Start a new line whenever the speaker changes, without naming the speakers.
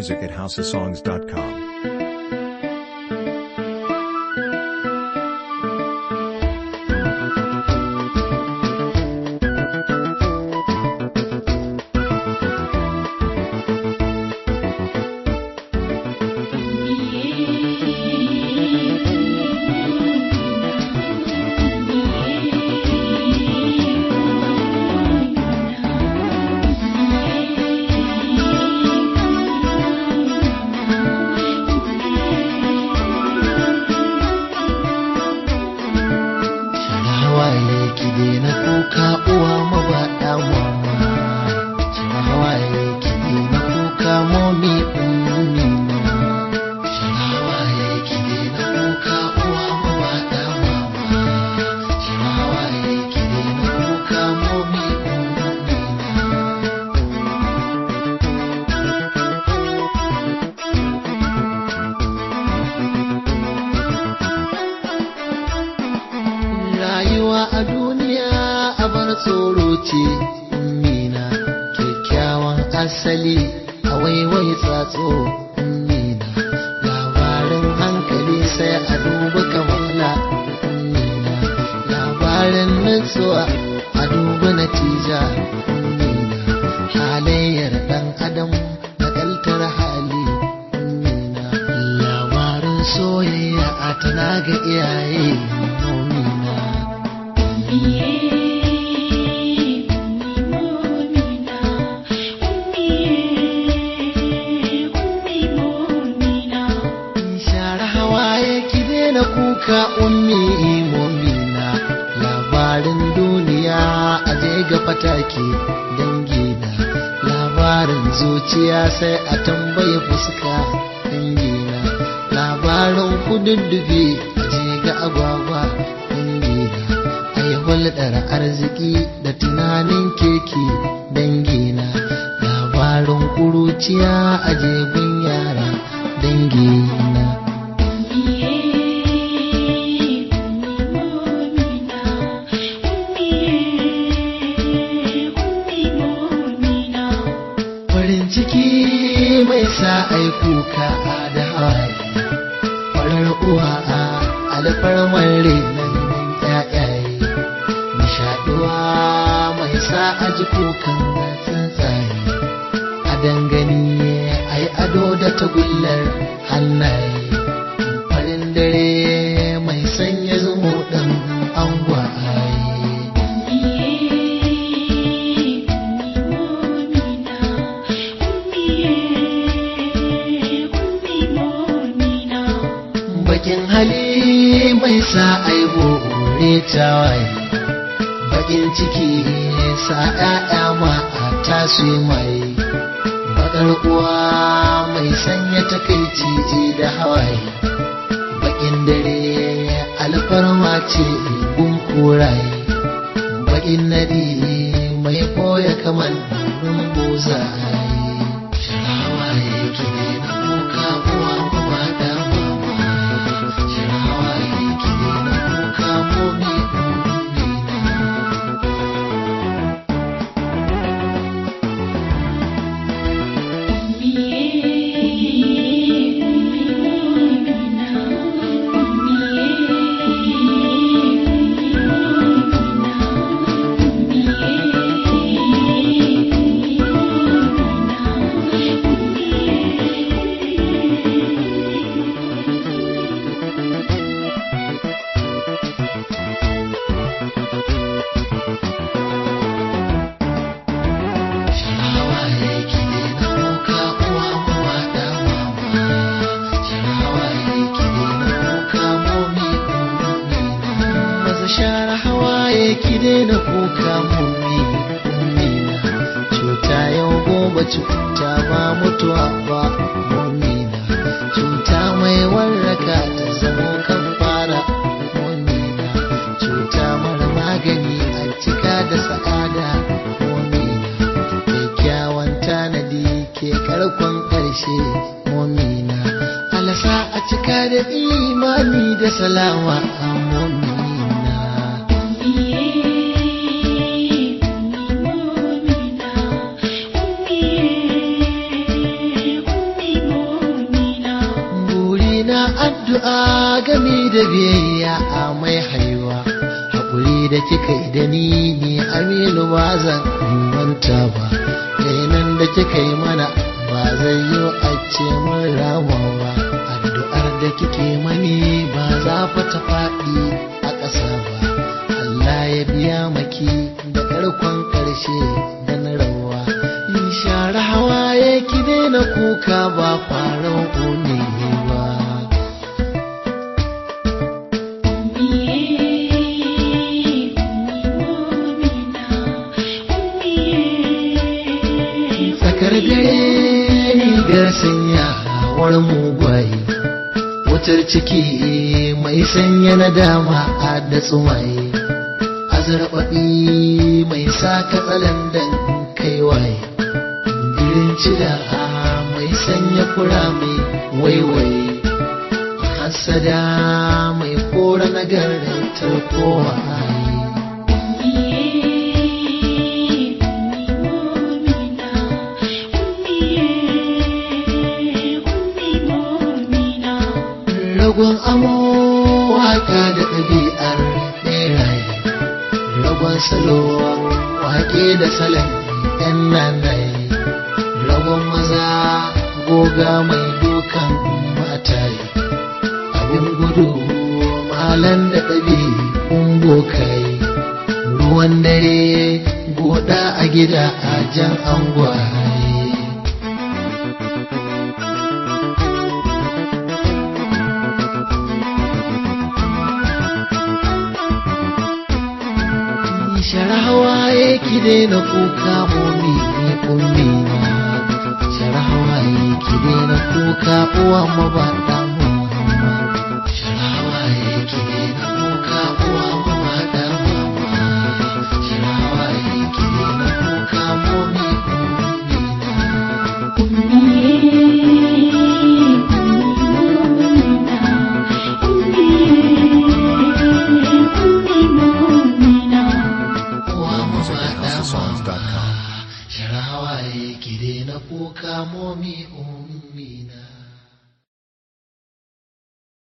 music at houseofsongs.com.
hawaye ki daina kuka uwa mabaɗa mama Shara hawaye ki daina kuka momi ummi na Shara hawaye ki daina kuka uwa mabaɗa mama Shara hawaye ki daina kuka momi ummi na rayuwa a duniya a bar tsoro ce mina kyakkyawan asali a waiwai tsatso mina labarin hankali sai a duba kamala mina labarin nutsuwa a duba natija mina halayyar dan adam nakaltar hali mina labarin soyayya a tana ga iyaye nomina share hawaye ki daina kuka ummi momina labarin duniya a je ga fatake dangina labarin zuciya sai a tambaye fuska dangina labarin kududdufi a je ga agwagwa dangina ai hulɗar arziki da tunanin keke dangina labarin kuruciya a jegun yara dangina farin ciki mai sa ai kuka da hawaye farar uwa a alfarmar renon ƴaƴaye nishaɗuwa mai sa a ji kukan tsuntsaye a dangane a yi ado da tagullar hannaye farin dare mai sanya zumo ɗin angwaye bakin hali mai sa aibo ne tawaye bakin ciki sa ƴaƴa ma a tasu mai bakar uwa mai sanya takaici da hawaye bakin dare alfarma ce gun kuraye bakin nadi mai boye kamar rumbuzaye shirawaye ke na kuka uwa kuma da mama shirawaye ke na kuka momi shirawaye ke na kuka uwa kuma da mama shirawaye ke na kuka momi maza share hawaye ki daina kuka mummi mummina cuta yau gobe cuta ba mutuwa ba mummina cuta mai warraka ta zamo kan fara mummina cuta mara magani a cika da sa'ada mummina kyakkyawan tanadi ke karkon ƙarshe mummina alasa a cika da imani da salama a mummina
Yeah.
gami da biyayya a mai haiwa haƙuri da kika yi da ni ne aminu ba zan manta ba nan da kika yi mana ba zai yi a ce mun rama ba addu'ar da kike mani ba za fa ta faɗi a ƙasa ba Allah ya biya maki da ƙarkon ƙarshe da na rawa in share hawaye ki daina kuka ba faran ne ba tsakar dare rigar sanyawar mugwaye wutar ciki mai sanya na dama a da tsumaye azarbaɓi mai sa katsalandan kai waye birin cida mai sanya kura mai waiwaye hasada mai kora nagartar kowa ragon amo waka da ɗabi'ar ɓeraye ragon salo wake da salon yan nanaye ragon maza goga mai dukan mataye abin gudu malan da ɗabi'un bokaye ruwan dare goda a gida a jan angwaye shara hawaye ki daina kuka momi ne ummi na shara hawaye ki daina kuka uwa mabaɗa mama shara hawaye ki daina kuka uwa mabaɗa mama shara hawaye ki daina kuka momi ummi na uwa mabaɗa mama shara hawaye ki daina kuka momi ummi